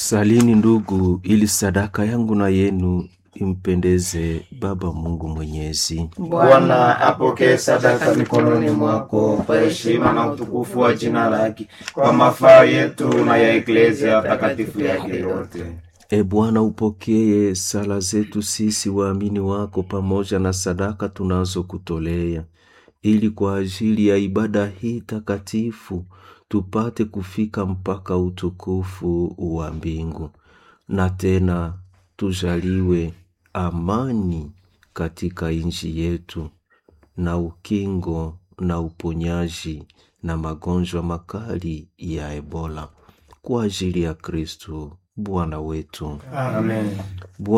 Salini ndugu, ili sadaka yangu na yenu impendeze Baba Mungu Mwenyezi. Bwana apokee sadaka mikononi mwako kwa heshima na utukufu wa jina lake, kwa mafaa yetu na ya eklezia takatifu yake yote. E Bwana, upokee sala zetu sisi waamini wako pamoja na sadaka tunazokutolea, ili kwa ajili ya ibada hii takatifu tupate kufika mpaka utukufu wa mbingu, na tena tujaliwe amani katika nchi yetu na ukingo na uponyaji na magonjwa makali ya Ebola kwa ajili ya Kristo Bwana wetu. Amen.